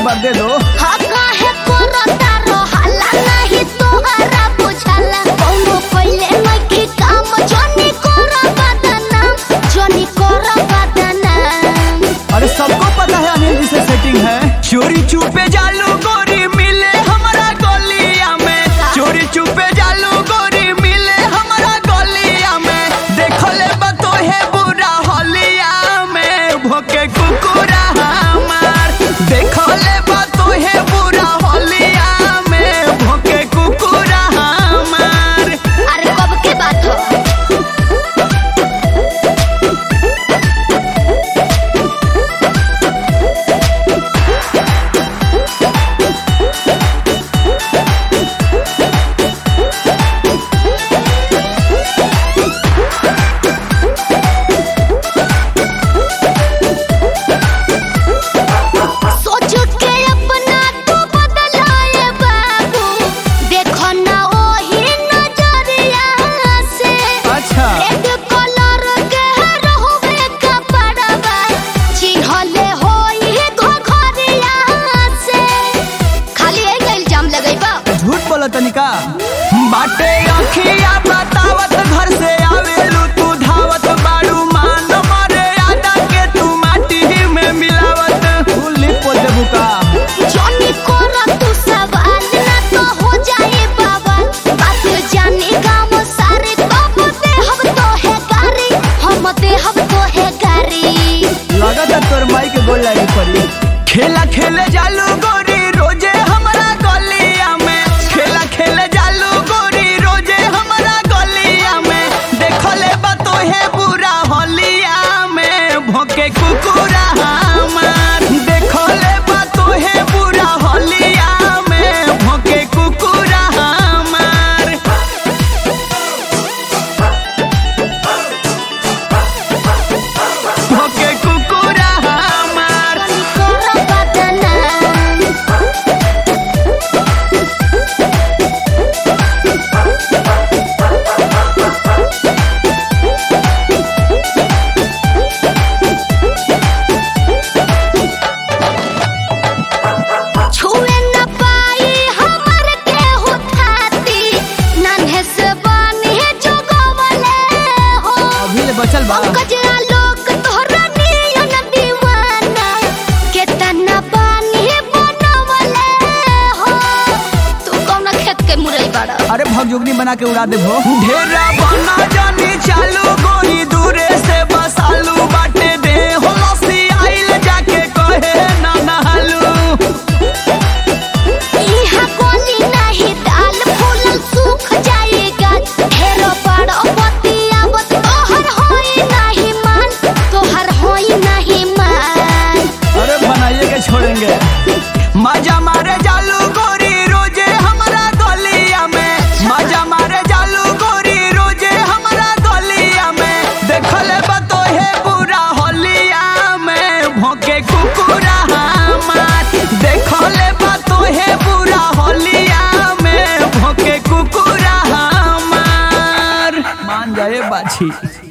एक बार दे दो हा काहे करता रहला नाही तोहरा बुझाला कौनो पहिले नइखे काम जनी कर बदनाम जनी कर बदनाम अरे सबको पता है अनिल जी से सेटिंग है चोरी छुपे जालू गोरी मिले हमारा गलिया में चोरी छुपे जालू गोरी मिले हमारा गलिया में देखो ले बतो है बुरा होलिया में भोके कुकुरा हमार देखो ले बतो है बुरा होलिया में भोके कुकुरा हमार अरे कब के बात हो सोच के अपना तू बदलाए बाबू देखो ना ओही नजरिया से अच्छा रेड कलर के रहबे कपड़वा चिन्हले होई घघरिया से खाली एक इल्जाम लगैबा झूठ बोला तनिका बाटे अखिया बतावत घर से आवेलू तू धावत बाड़ू मान मारे आदा के तू माटी में मिलावत फूली पोते बुका जॉनी कोरा तू सवाल ना तो हो जाए बाबा बात जाने गाँव सारे तब दे हम तो है गारी हम दे हम तो है गारी लगत है तोर माई के गोल लागी पड़ी खेला खेले जालू गोरी रोजे हमरा गलिया में खेला खेले जालू गोरी रोजे हमरा गलिया में देखो ले बतो है बुरा होलिया में भोके कुकुरा हमार देखो ले बतो है बुरा होलिया में भोके कुकुरा हमार भोके कुकुरा हमार कोरा बदनाम छुए न पाई हमर के हुथाती नन्हे से बानी जोगवले हो अभी ले बचल बा कजरा लोग तोहरा नियन दीवाना केतना बानी बनवले हो तू कौन खेत के मुरई बड़ा अरे भगजुगनी बना के उड़ा दे भो ढेरा बना जानी चालू गोरी दूरे से बसालू बाटे दे हो लस्सी आइल जाके कहे ना नहालू इहा गोली नाही दाल फूलल सूख जाएगा ढेरो बड़ो बतियावत तोहर होई नाही मान तोहर होई नाही मान अरे बनाइए के छोड़ेंगे मजा मारे जालू गोरी रोजे हमारा गलिया में मजा मारे जालू गोरी रोजे हमारा गलिया में देखले बतो है बुरा होलिया में भोके कुकुरा हमार देखले बतो है बुरा होलिया में भोके कुकुरा हमार मान जाए बाछी